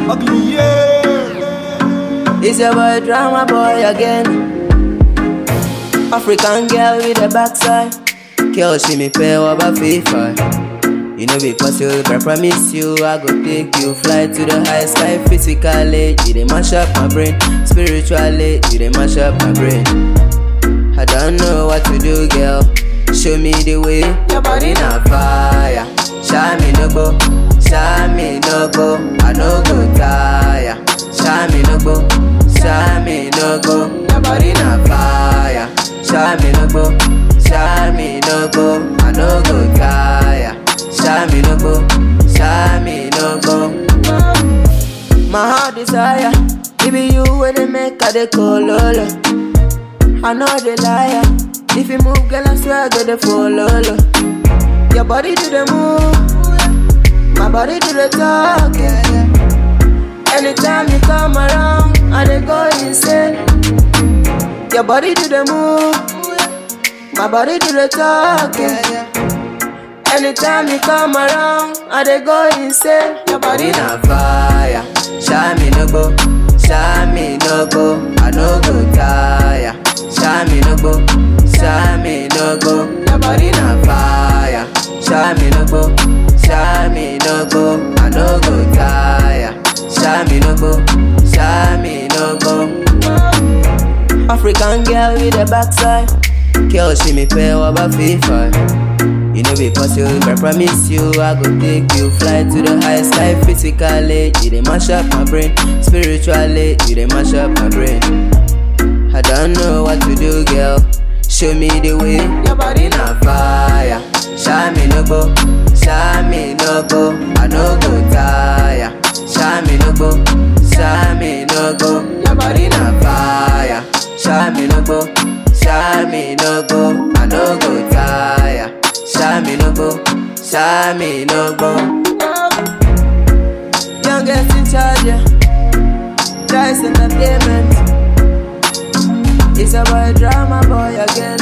Ugly, yeah. It's your boy drama boy again. African girl with a backside. Girl, she me pay over FIFA. You know be possible, but I promise you I go take you fly to the high sky physically. You dey mash up my brain, spiritually you dey mash up my brain. I don't know what to do, girl. Show me the way. Your body na fire. Shine me no go, shine me no go. I no go tire. Shine me no go, shine me no go. Your body na fire. Shine me no go, shine me no go. I no go tire. Shine me no go, shine me no go. My heart desire, it be you where they make a de cololo. I know the liar. If you move, girl, I swear I go the follow. Your body do the move, my body do the talk. Yeah, yeah. Anytime you come around, I dey go insane. Your body do the move, my body do the talk. Yeah, yeah. Anytime you come around, I dey go insane. Your body na fire, shine me no go, shine me no go, I no go tire. Shine me no go, shine me no go. Your body na fire, shine me no go, shine me no go, I no go tire. Shine me no go, shine me no go. African girl with a backside, girl she me pay over FIFA. You know be possible, but I promise you I go take you fly to the high sky physically. You dey mash up my brain, spiritually you dey mash up my brain. I don't know what to do, girl. Show me the way. Your body na fire. Shine me no go, shine me no go. I no go tire. Shine me no go, shine me no go. Your body na fire. Shine me no go, shine me no go. I no go tire. Shine me no go, shine me no go. Youngest in charge, yeah. Dice Entertainment. It's about drama boy again.